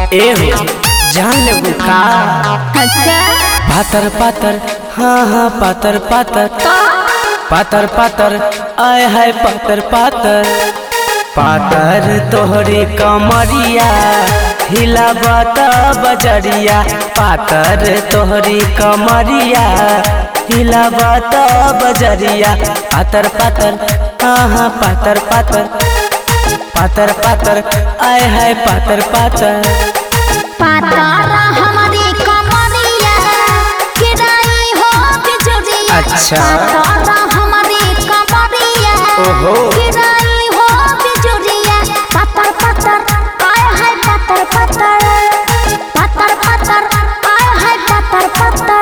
ए हो जान लेबू का अच्छा पातर पातर हाँ हाँ पातर पातर पातर पातर आय हाय पातर पातर पातर तोहरी कमरिया हिलावत बजरिया पातर तोहरी कमरिया हिलावत बजरिया पातर पातर हाँ हाँ पातर पातर पातर पातर आय हाय पातर पातर पातारा हमारी कमरिया किराई हो बिजुरिया अच्छा। पातारा हमारी कमरिया ओहो। किराई हो बिजुरिया पातर पातर आय हाय पातर पातर पातर पातर आय हाय पातर पातर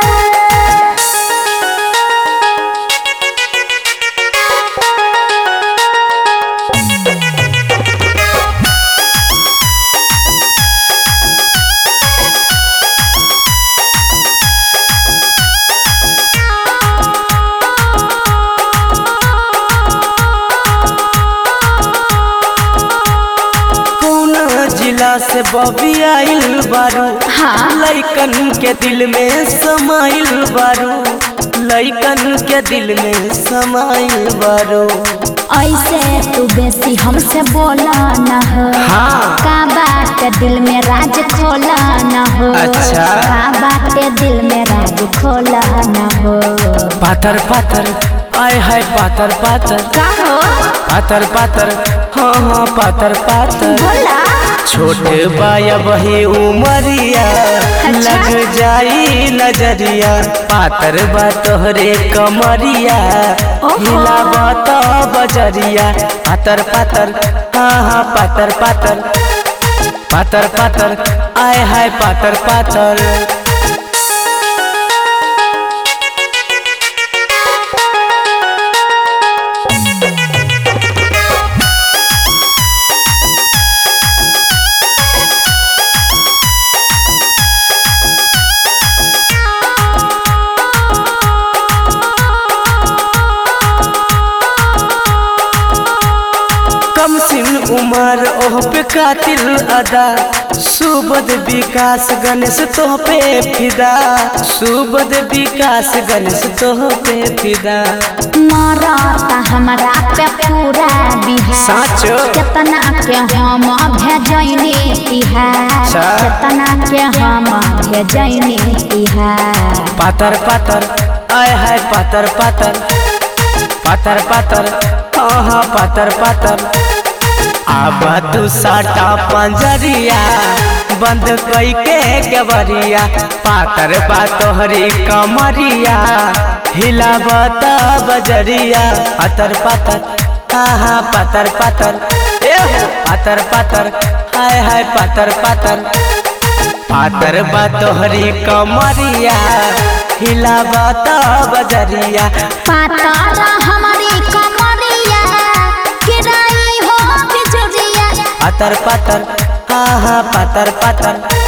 कौन जिला से बबी आइल बारू हाँ। लइकन के दिल में समाइल बारू लइकन के दिल में समाइल बारू ऐसे तू बेसी हमसे बोला न हो हाँ। का बात दिल में राज खोला न हो अच्छा। का बात दिल में राज खोला न हो पातर पातर आय हाय पातर पातर का हो पातर पातर हाँ हाँ पातर पातर बोला छोटे बाया बही उमरिया लग जाई नजरिया पातर बा तोहरे कमरिया ओहो। हिलावा तो बजरिया पातर पातर हाँ हाँ पातर पातर पातर पातर आय हाय पातर पातर कम सिन उमर ओह पे कातिल अदा सुबद विकास गणेश तोह पे फिदा सुबद विकास गणेश तोह पे फिदा मरता हमरा पे पूरा बिहार साचो केतना के हम भेजैनी तिहार अच्छा। केतना के हम भेजैनी तिहार पातर पातर आय हाय पातर पातर पातर पातर हाँ हाँ पातर पातर आबा तू साटा पंजरिया बंद कई के गबरिया पातर बा तोहरी कमरिया हिलावत बजरिया पातर पातर हाँ हाँ पातर पातर ए हो, पातर पातर हाय हाय पातर पातर पातर बा तोहरी कमरिया हिलावत बजरिया पातारा हमारी कमरिया किराई हो बिजुरिया पातर पातर हाँ हाँ पातर पातर